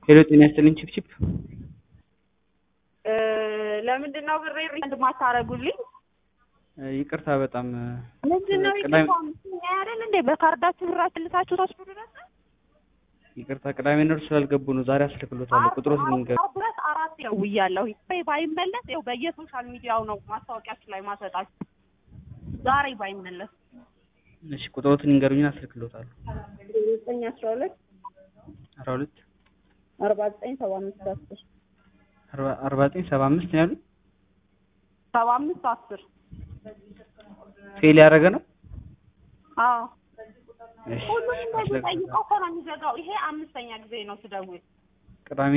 ሄሎ ጤና ይስጥልኝ ቺፕቺፕ ለምንድን ነው ብሬ ሪፈንድ ማታረጉልኝ? ይቅርታ በጣም ምንድን ነው ቅዳሜ- ይቅርታ አይደል እንዴ? በካርዳችሁ ብራችሁ ልታችሁ ተወስዱ ድረስ ይቅርታ ቅዳሜ ነር ስላልገቡ ነው ዛሬ አስልክሎታለሁ ቁጥሮት ልንገር አራት ድረስ አራት ደውያለሁ። ይሄ ባይመለስ ይኸው በየሶሻል ሚዲያው ነው ማስታወቂያችሁ ላይ ማሰጣችሁ። ዛሬ ባይመለስ እሺ ቁጥሮትን ይንገሩኝና አስልክሎታለሁ ዘጠኝ አስራ ሁለት አስራ ሁለት አርባ ዘጠኝ ሰባ አምስት አስር አርባ- አርባ ዘጠኝ ሰባ አምስት ነው ያሉኝ ሰባ አምስት አስር ፌል ያደረገ ነው አዎ እሺ ሁሉም እንደዚህ አስልክ- ጠይቀው እኮ ነው የሚዘጋው። ይሄ አምስተኛ ጊዜ ነው ስደውል ቅዳሜ